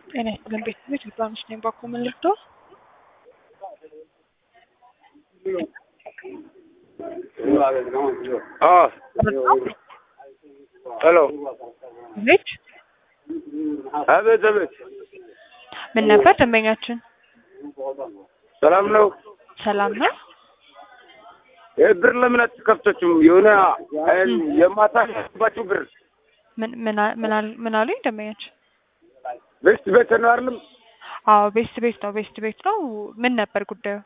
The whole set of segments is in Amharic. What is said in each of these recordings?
ጤና ይስጥልን ቤተሰቦች ልባምሽ ነኝ ባኮ ምን ልርዳው? ሄሎ ቤት አቤት አቤት ምን ነበር ደንበኛችን? ሰላም ነው ሰላም ነው። ይህ ብር ለምን አትከፍቶችም? የሆነ የማታ ያባችሁ ብር ምን ምን አ- ምን አል- ምን አሉኝ ደንበኛችን? ቤስት ቤት ነው አይደለም? አዎ ቤስት ቤት ነው ቤስት ቤት ነው። ምን ነበር ጉዳዩ?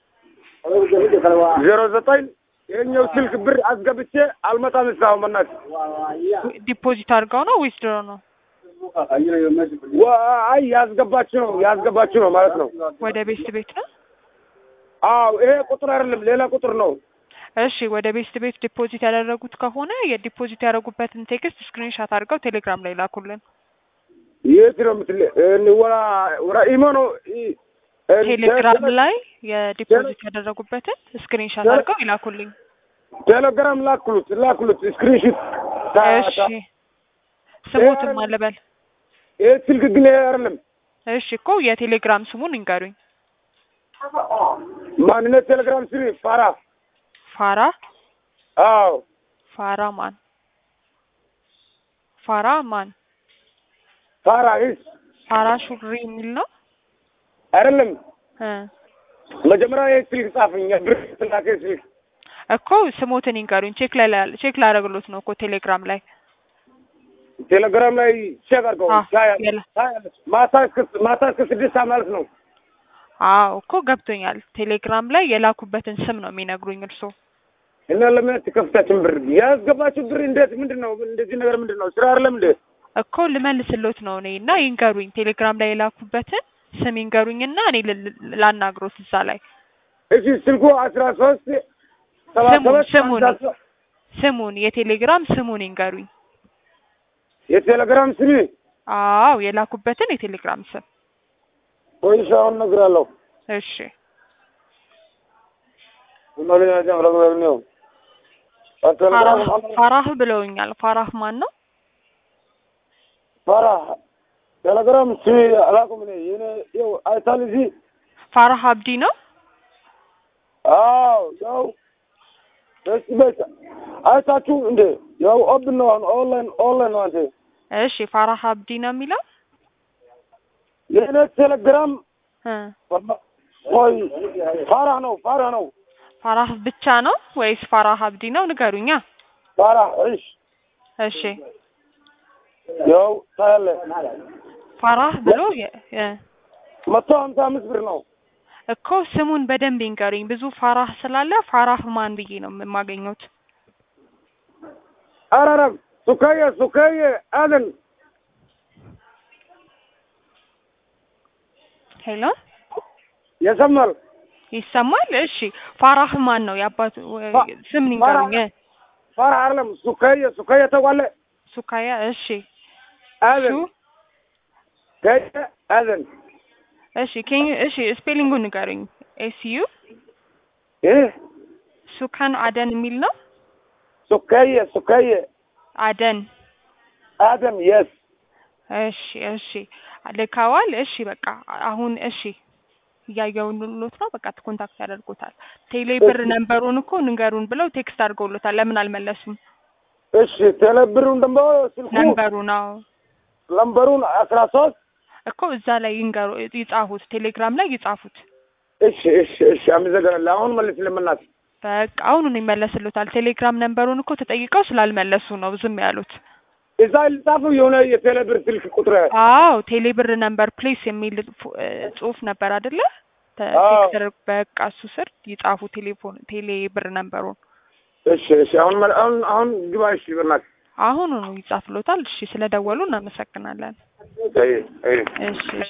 ዜሮ ዘጠኝ ይኸኛው ስልክ ብር አስገብቼ አልመጣም እስካሁን በእናትህ ዲፖዚት አድርገው ነው ወይስ ድሮ ነው? ዋ- አይ ያስገባችሁ ነው ያስገባችሁ ነው ማለት ነው። ወደ ቤስት ቤት ነው። አዎ ይሄ ቁጥር አይደለም ሌላ ቁጥር ነው። እሺ ወደ ቤስት ቤት ዲፖዚት ያደረጉት ከሆነ የዲፖዚት ያደረጉበትን ቴክስት ስክሪንሻት አድርገው ቴሌግራም ላይ ላኩልን። የት ነው የምትል ወራ ወራ ኢሞ ነው ኢ- እ- ቴሌግራም ላይ የዲፖዚት ያደረጉበትን ስክሪንሻት አድርገው ይላኩልኝ። ቴሌግራም ላክሉት ላክሉት ስክሪንሾት እሺ ስሙትም አለበል። ይሄ ስልክ ግን ይሄ አይደለም እሺ እኮ የቴሌግራም ስሙን ይንገሩኝ። ማንነት ቴሌግራም ስሪ ፋራ ፋራ አዎ ፋራ ማን ፋራ ማን ፋራ ይስ ፋራ ሹሪ የሚል ነው አይደለም እ መጀመሪያ ይሄ ስልክ ጻፍኝ ብር ስላከ ስልክ እኮ ስሞትን ይንገሩኝ። ቼክ ላይ ቼክ ላደርግሎት ነው እኮ ቴሌግራም ላይ ቴሌግራም ላይ ቼክ አድርገው አ ታያለሽ የለ ታያለሽ። ማታ እስከ ማታ እስከ ስድስት ሰዓት ማለት ነው አዎ እኮ ገብቶኛል። ቴሌግራም ላይ የላኩበትን ስም ነው የሚነግሩኝ እርስዎ። እና ለምን አትከፍታችሁም ብር ያስገባችሁ ብር እንዴት ምንድን ነው እንደዚህ ነገር ምንድን ነው ስራ አይደለም እንዴ እኮ ልመልስሎት ነው እኔ እና ይንገሩኝ። ቴሌግራም ላይ የላኩበትን ስም ይንገሩኝና እኔ ል- ል- ላናግሮት እዛ ላይ እሺ ስልኩ አስራ ሶስት ሰባ ስሙን ሰባት ስሙን ሃምሳ ሶስት ስሙን የቴሌግራም ስሙን ይንገሩኝ። የቴሌግራም ስሚ አዎ የላኩበትን የቴሌግራም ስም ወይስ አሁን እነግርሃለሁ እሺ ነው ፋራህ ፋራህ ብለውኛል። ፋራህ ማን ነው? ፋራ ቴሌግራም ስሚ አላውቅም እኔ የኔ ይኸው አይታል እዚህ ፋራህ አብዲ ነው። አዎ ያው በስ በስ አይታችሁ እንዴ ያው ኦብን ነው አሁን ኦንላይን ኦንላይን ነው አንተ እሺ ፋራህ አብዲ ነው የሚለው የኔ ቴሌግራም እ ቆይ ፋራ ነው ፋራ ነው ፋራህ ብቻ ነው ወይስ ፋራህ አብዲ ነው? ንገሩኛ። ፋራ እሺ እሺ ያው ታያለህ ፋራህ ብሎ የ- የ- መቶ ሀምሳ አምስት ብር ነው እኮ ስሙን በደንብ ይንገሩኝ። ብዙ ፋራህ ስላለ ፋራህ ማን ብዬ ነው የማገኘት? አረረም ሱካየ ሱካየ አደን ሄሎ የሰማል ይሰማል? እሺ ፋራህ ማን ነው? የአባቱ ፋ- ስም ይንገሩኝ። ፋራ አይደለም ሱካየ ሱካየ ተቋለ ሱካያ እሺ አደን ሱ ከየ አደን እሺ ኬን እሺ ስፔሊንጉን ንገሩኝ። ኤስዩ ይህ ሱካን አደን የሚል ነው። ሱካየ ሱካየ አደን አደን የስ እሺ እሺ ልከዋል። እሺ በቃ አሁን እሺ እያየሁልዎት ነው። በቃ ኮንታክት ያደርጉታል። ቴሌ ብር ነንበሩን እኮ ንገሩን ብለው ቴክስት አድርገውሎታል። ለምን አልመለሱም? እሺ ቴሌብሩን ደግሞ ስልኩ ነንበሩ ነው ለምበሩን አስራ ሶስት እኮ እዛ ላይ ይንገሩ ይጻፉት፣ ቴሌግራም ላይ ይጻፉት። እሺ እሺ እሺ አመሰግናለሁ። አሁን መልስ ለምናት በቃ አሁኑን ይመለስሎታል። ቴሌግራም ነንበሩን እኮ ተጠይቀው ስላልመለሱ ነው ዝም ያሉት። እዛ ልጻፉ የሆነ የቴሌብር ስልክ ቁጥር አዎ ቴሌ ብር ነንበር ፕሌስ የሚል ፉ- እ ጽሁፍ ነበር አይደለ? ተ- አዎ። ቴክስት ተደርጎ በቃ እሱ ስር ይጻፉ ቴሌፎን ቴሌ ብር ነንበሩን እሺ እሺ አሁን መል- አሁን አሁን ግባ እሺ በእናትህ አሁኑኑ ይጻፍሎታል። እሺ ስለደወሉ እናመሰግናለን። አይ አይ እሺ እሺ